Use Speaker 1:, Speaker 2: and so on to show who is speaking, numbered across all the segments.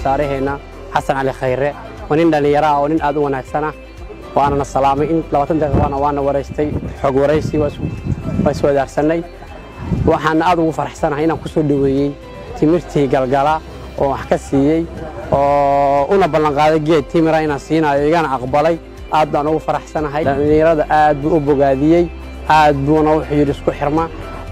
Speaker 1: wasaaraheenna xasan cali khayre waa nin dhallinyaro ah oo nin aad u wanaagsan ah waanana salaamay in labaatan daqiiqana waana waraystay xog waraysi waa is wadaagsanay waxaana aad ugu faraxsanahay inaan ku soo dhoweeyey timirtii galgala oo wax ka siiyey oo una ballanqaaday geed timira inaan siinayo igana aqbalay aad baan ugu faraxsanahay dhallinyarada aad buu u bogaadiyey aad buuna wuxuu yidhi isku xirma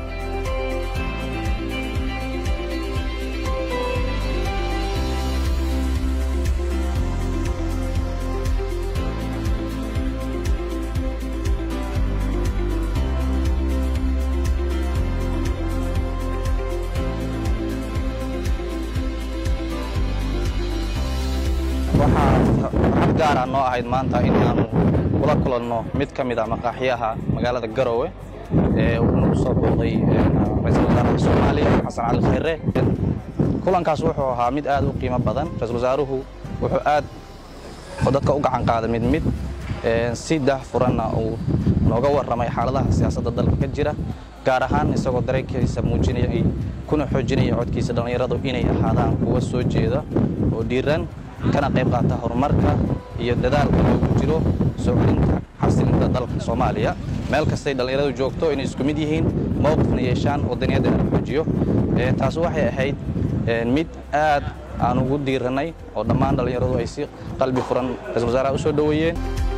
Speaker 2: waxaa farxad gaara noo ahayd maanta in aanu kula kulanno mid ka mid a maqaaxyaha magaalada garowe ee uu nagu soo booqday ra-iisul wasaaraha soomaaliya xasan cali khayre kulankaas wuxuu ahaa mid aad u qiimo badan ra-isul wasaaruhu wuxuu aad dadka u gacan qaaday mid mid si daahfuranna uu nooga warramay xaaladaha siyaasadda dalka ka jira gaar ahaan isagoo dareenkiisa muujinaya kuna xoojinaya codkiisa dhallinyaradu inay ahaadaan kuwa soo jeeda oo dhiiran kana qayb qaata horumarka iyo dadaalka loogu jiro soo celinta xasilinta dalka soomaaliya meel kastay dhallinyaradu joogto inay isku mid yihiin mowqifna yeeshaan wadaniyadda la xoojiyo taas waxay ahayd mid aad aan ugu diirannay oo dhammaan dhallinyaradu ay si qalbi furan ra-isul wasaaraha u soo dhoweeyeen